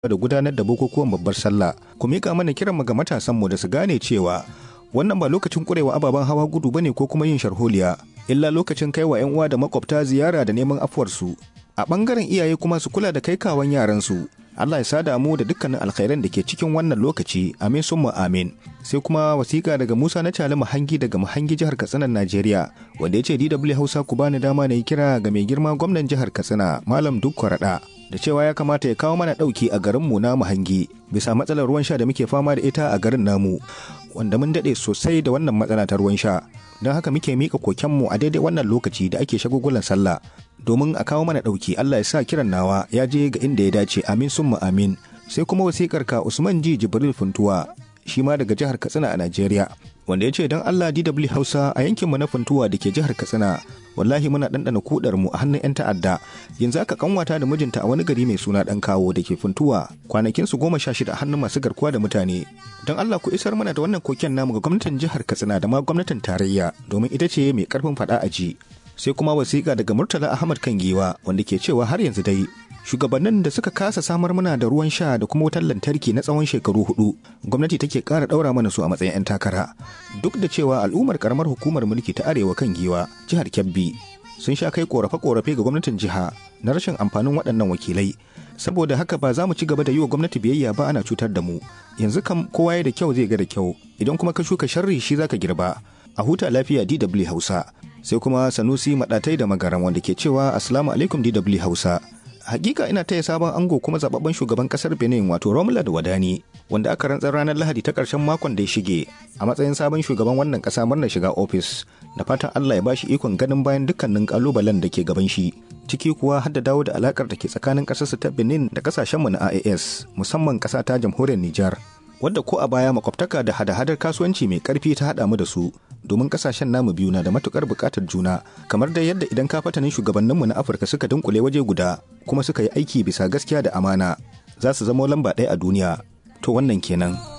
da gudanar da bukukuwan babbar sallah ku mika mana kiran mu ga matasan mu da su gane cewa wannan ba lokacin kurewa ababen hawa gudu bane ko kuma yin sharholiya illa lokacin kai wa 'yan uwa da makwabta ziyara da neman afuwarsu a bangaren iyaye kuma su kula da kai kawan yaransu Allah ya sada mu da dukkanin alkhairan da ke cikin wannan lokaci amin summa amin sai kuma wasiƙa daga Musa na Cali Mahangi daga Mahangi jihar Katsina Najeriya wanda ya ce DW Hausa ku bani dama na yi kira ga mai girma gwamnan jihar Katsina Malam Dukko Rada da cewa ya kamata ya kawo mana ɗauki a garinmu na Mahangi bisa matsalar ruwan sha da muke fama da ita a garin namu wanda mun daɗe sosai da wannan matsala ta ruwan sha don haka muke mika kokenmu a daidai wannan lokaci da ake shagugulan sallah domin a kawo mana ɗauki Allah ya sa kiran nawa ya je ga inda ya dace amin summa amin sai kuma wasikar ka Usman Ji Jibril Funtuwa shi ma daga jihar Katsina a Najeriya wanda ya ce don Allah DW Hausa a yankinmu na Funtuwa da ke jihar Katsina wallahi muna ɗanɗana kudar mu a hannun 'yan ta'adda yanzu aka kanwata da mijinta a wani gari mai suna ɗan kawo da ke funtuwa kwanakin su goma sha shida a hannun masu garkuwa da mutane don Allah ku isar mana da wannan koken namu ga gwamnatin jihar Katsina da ma gwamnatin tarayya domin ita ce mai karfin faɗa a ji sai kuma wasiƙa daga Murtala Ahmad Kangiwa wanda ke cewa har yanzu dai shugabannin da suka kasa samar mana da ruwan sha da kuma wutar lantarki na tsawon shekaru hudu gwamnati take ƙara ɗaura mana su a matsayin 'yan takara duk da cewa al'ummar karamar hukumar mulki ta arewa kan giwa jihar kebbi sun sha kai korafe-korafe ga gwamnatin jiha na rashin amfanin waɗannan wakilai saboda haka ba za mu ci gaba da yi wa gwamnati biyayya ba ana cutar da mu yanzu kam kowa ya da kyau zai ga da kyau idan kuma ka shuka sharri shi zaka girba a huta lafiya DW Hausa sai kuma Sanusi Madatai da Magaran wanda ke cewa Assalamu alaikum DW Hausa hakika ina taya sabon ango kuma zababben shugaban kasar benin wato romula da wadani wanda aka rantsar ranar lahadi ta karshen makon da ya shige a matsayin sabon shugaban wannan kasa murnar shiga ofis da fatan allah ya bashi ikon ganin bayan dukkanin kalubalen da ke gaban shi ciki kuwa har da dawo da alakar da ke tsakanin kasarsa ta benin da kasashenmu na ias musamman kasa ta jamhuriyar nijar wadda ko a baya makwabtaka da hada-hadar kasuwanci mai karfi ta haɗa mu da su domin kasashen namu biyu na da matukar buƙatar juna kamar da yadda idan kafatanin shugabanninmu na afirka suka dunkule waje guda kuma suka yi aiki bisa gaskiya da amana za su zama lamba ɗaya a duniya to wannan kenan.